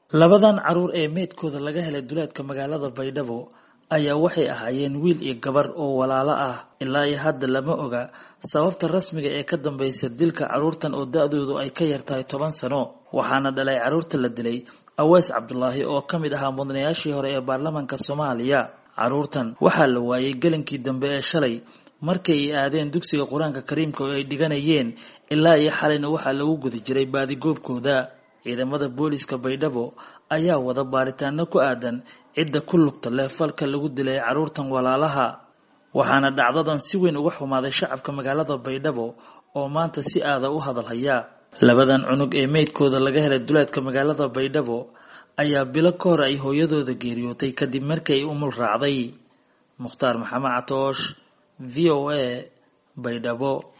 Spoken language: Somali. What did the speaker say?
labadan caruur ee meydkooda laga helay duleedka magaalada baydhabo ayaa waxay ahaayeen wiil iyo gabar oo walaalo ah ilaa iyo hadda lama oga sababta rasmiga ee ka dambaysa dilka caruurtan oo da-doodu ay ka yartahay toban sano waxaana dhalay caruurta la dilay aweys cabdulaahi oo ka mid ahaa mudanayaashii hore ee baarlamaanka soomaaliya caruurtan waxaa la waayay gelinkii dambe ee shalay markay ay aadeen dugsiga qur-aanka kariimka oo ay dhiganayeen ilaa iyo xalayna waxaa lagu guda jiray baadigoobkooda ciidamada booliska baydhabo ayaa wada baaritaano ku aadan cidda ku lugta leh falka lagu dilay caruurtan walaalaha waxaana dhacdadan si weyn uga xumaaday shacabka magaalada baydhabo oo maanta si aada u hadalhaya labadan cunug ee meydkooda laga helay duleedka magaalada baydhabo ayaa bilo ka hor ay hooyadooda geeriyootay kadib markii ay umul raacday mukhtaar maxamed catoosh v o a baydhabo